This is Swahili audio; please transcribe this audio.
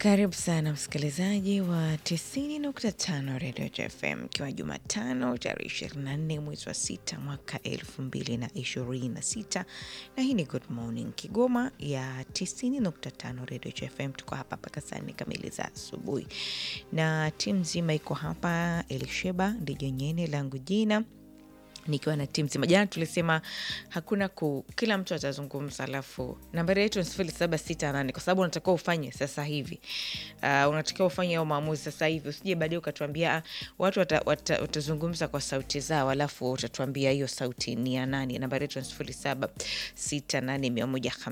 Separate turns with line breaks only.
Karibu sana msikilizaji wa 90.5 Radio FM, ikiwa Jumatano tarehe 24 mwezi wa sita mwaka 2026, na hii ni Good Morning Kigoma ya 90.5 Radio FM. Tuko hapa mpaka saa nne kamili za asubuhi, na timu nzima iko hapa. Elisheba ndijo nyene langu jina nikiwa na timu zima. Jana tulisema hakuna ku, kila mtu atazungumza, alafu nambari yetu ni sifuri saba sita nane kwa sababu unatakiwa ufanye sasa hivi. Uh, unatakiwa ufanye ao maamuzi sasa hivi, usije baadaye ukatuambia ah, watu wata, wata, watazungumza kwa sauti zao, alafu utatuambia hiyo sauti ni ya nani. Nambari yetu ni sifuri saba sita nane mia moja